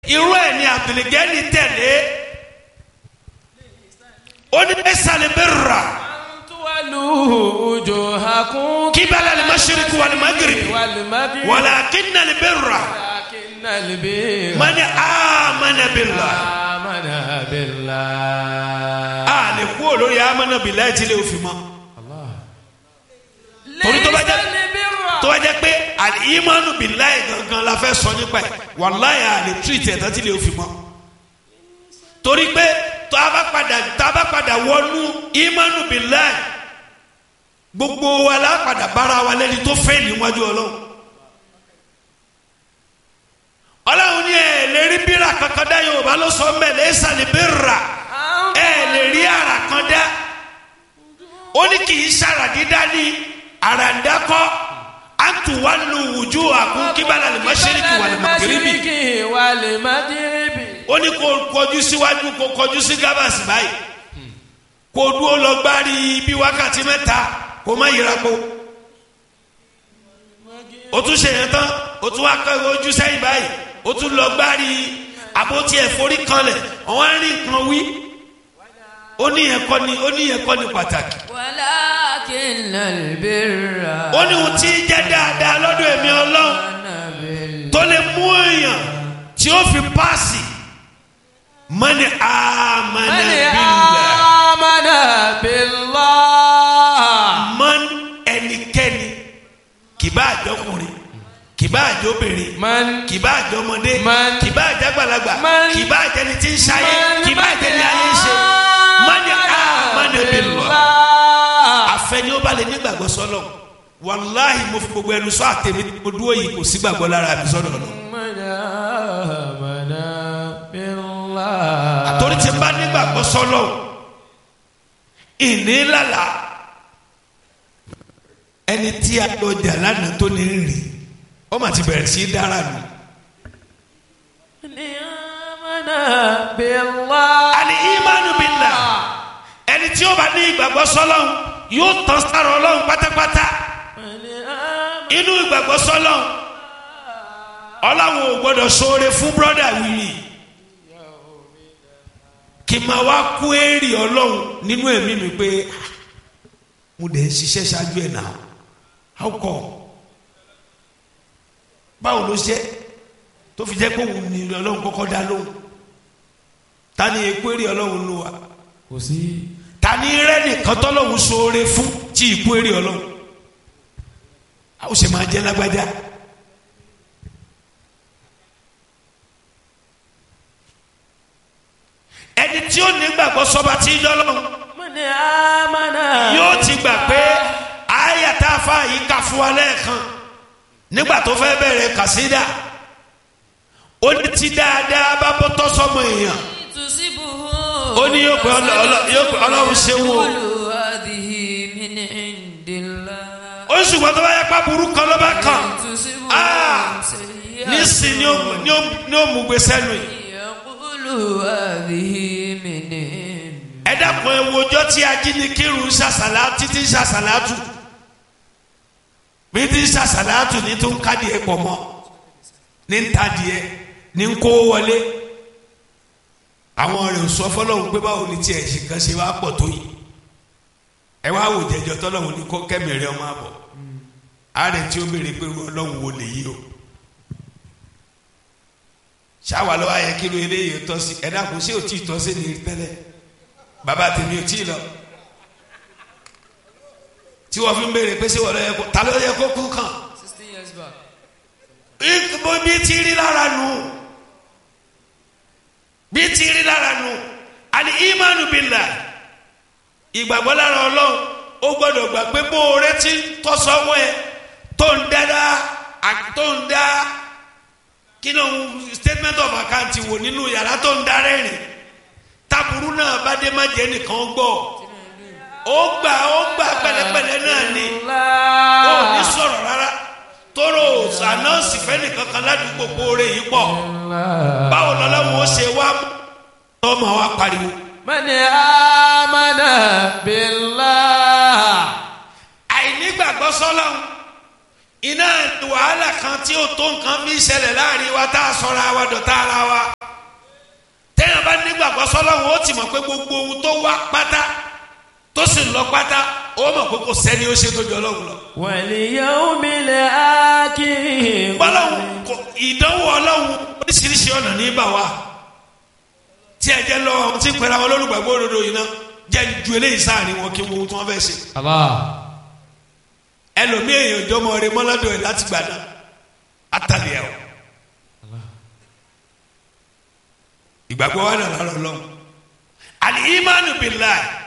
irú ẹ̀ ni abdulgani tẹ̀lé ó ní ẹ̀sàlẹ̀ bẹ́ẹ̀ rà tuwalu wujuhakum kíbalà lè má ṣeríkì wà lè má gírì wal maghrib wàlà kínà lè bẹ́ẹ̀ rà walakinnal birra mani amana billah amana billah. a lè kú olórí amana billah tí lè fi mọ́ torí tó bá jẹ́ Laysal birra. tó bá jẹ́ pé al-imanu billahi gangan la fẹ́ sọ nípa ẹ̀ wàláyé a lè tú ìtẹ̀ tán tí lè fi mọ́ torí pé tó a bá padà tó a bá padà wọnú imanu billahi gbogbo wa la padà bára wa lẹ́ni tó fẹ́ níwájú ọlọ́run ọlọ́run ní ẹ̀ lè rí bírà kankan dá yorùbá ló sọ mẹ́ laysa al-birra ẹ̀ lè rí ara kan dá ó ní kì í sára dídá ní àràǹdákọ́ àtúwálù wùjú àkún kíbálà lè má ṣẹ́ríkì wà lè má kérébì Mashriqi wal maghribi. ó ní kó kọjú síwájú kó kọjú sí gábàsì báyìí kó dúró lọ gbárí bí wákàtí mẹ́ta kó má yíra po ó tún ṣe yẹn tán ó tún wá kọ́ ojú sẹ́yìn báyìí ó tún lọ gbárí àbótí ẹ̀fọ́rí kanlẹ̀ ọ̀wọ́n á rí nǹkan wí ó ní yẹn kọ́ ni ó ní yẹn kọ́ ni pàtàkì walakinnal birra. ó ní ohun tí ń jẹ́ dáadáa lọ́dọ̀ èmi ọlọ́run amana billah. tó lè mú èèyàn tí ó fi paasi mani amana Man billah amana billah. man ẹnikẹ́ni kìbá àjọkùnrin kìbá àjọbìnrin Man kìbá àjọmọdé Man- kìbá àjàgbàlagbà Man- kìbá àjẹni tí ń ṣayé Man- kìbá àjẹni ayé ń ṣe mani amana billah àfẹni ó bá lè nígbàgbọ́ sọ́lọ̀ wàláhì mo fi gbogbo ẹnu sọ àtẹ̀mí mo dúró yìí kò sí gbàgbọ́ lára mi sọ́dọ̀ lọ. Man amana billah. torí ti bá nígbàgbọ́ sọ́lọ̀ ìní lálà ẹni tí a lọ jà lánàá tó ní rìn ó mà ti bẹ̀rẹ̀ sí í dára nù. Man amana billah. àní ìmánu billah ẹni tí ó bá ní ìgbàgbọ́ sọ́lọ̀ yóò tán sára ọlọ́run pátápátá Man amana inú ìgbàgbọ́ sọ́lọ̀ ọlọ́run ò gbọ́dọ̀ ṣoore fún brọ́dà wìrì kì máa wá kú èrè ọlọ́run nínú ẹ̀mí mi pé "Ah, mo dẹ̀ ń ṣiṣẹ́ ṣáájú ẹ̀ náà how come báwo ló ṣe tó fi jẹ́ pé òun ni ọlọ́run kọ́kọ́ dá lóhùn ta ni ekú èrè ọlọ́run ló wà kò sí. ta ni rẹ́ nìkan tọ́lọ́run ṣoore fún tí ìkú èrè ọlọ́run a ó ṣe máa jẹ́ lágbájá. ẹni tí ó nígbàgbọ́ sọba tí ń lọ́lọ́run Man amana. yóò ti gbà pé àyà tá a fa yìí kà fún wa lẹ́ẹ̀kan nígbà tó fẹ́ bẹ̀rẹ̀ kàsídà ó ní ti dáadáa bá bọ́ tọ́ sọmọ èèyàn tusibuhu. ó ní yóò pé ọlọ- ọlọ- yóò pé ọlọ́run ṣe wò ó Qulu hadhihi min indillah. ó sì wọ́n tó bá yẹ pa burú kan ló bá kàn Tusibuhu Ah! sayyi'atun. nísìn ni ó mú- ni ó- ni ó mú gbé sẹ́nu yìí Yaqulu hadhihi min indillah. ẹ dákun ẹ wo ọjọ́ tí ajínigbìrù ń ṣàṣàlá títí ń ṣàṣàlátù bí tí ń ṣàṣàlátù ní tó ń kádìẹ pọ̀ mọ́ ní ń tadìẹ ní ń kó wọlé àwọn rẹ̀ ò sọ fọlọ́hún pé báwo ni tiẹ̀ ṣe kan ṣe wá pọ̀ tó yìí ẹ wá wò jẹjọ tọ́lọ́hún ní kó kẹ́mìrì ọmọ àbọ̀ àárẹ̀ tí ó béèrè pé ọlọ́hún wo lè yí o ṣáwa lọ́wọ́ ayẹ kí ló eléyìí tọ́ sí ẹ dákun ṣé ò tí ì tọ́ sí ni tẹ́lẹ̀ bàbá tèmi ò tí ì lọ tí wọ́n fi ń béèrè pé ṣé wọ́n lọ yẹ kó ta ló yẹ kó kú kàn Sixteen years back. ìgbò bí ti rí lára nù bí ti rí lára nù àní ìmánu billah ìgbàgbọ́ lára ọlọ́run ó gbọ́dọ̀ gbà pé bó o retí tọ́sọ́wọ́ ẹ tó ń dáadáa àti tó ń dá kí ló ń statement of account wò nínú yàrá tó ń darẹ́ rìn taburu náà bá dé má jẹ́ nìkan gbọ́ ó gbà ó gbà pẹ̀lẹ́pẹ̀lẹ́ náà ni ó ní sọ̀rọ̀ rárá tóró ànáǹsì fẹ́ni kankan ládùúgbò kóore yìí pọ̀ báwo lọ́lọ́wọ́ ó ṣe wá tọ́mọ wa pariwo. Man amana billah. àìnígbàgbọ́ sọ́lọ́hún iná wàhálà kan tí ó tó nǹkan fi ṣẹlẹ̀ láàrin wa tá a sọ̀rọ̀ àwa dọ̀tá ara wa sọ́lọ́run ó ti mọ̀ pé gbogbo ohun tó wá pátá tó sì ń lọ pátá ó mọ̀ pé kò sẹ́ni ó ṣe tó jọ ọlọ́run lọ. واليوم الآخر bọ́lọ́hún kò ìdánwò ọlọ́hún oríṣiríṣi ọ̀nà ní bà wá tí ẹ jẹ́ lọ́wọ́ àwọn tí ń pẹ́ra wọn lólùgbàgbọ́ òdodo yìí náà jẹ́ ju eléyìí sáàrin wọn kí wọ́n tí wọ́n fẹ́ ṣe. الله ẹlòmíì èèyàn jọmọ rẹ mọ́ládọ̀ ẹ̀ láti gbà náà àtàlẹ́ ẹ̀ o. ìgbàgbọ́ wa nà lọ́rọ̀ lọ́hùn. àlì ìmánu billahi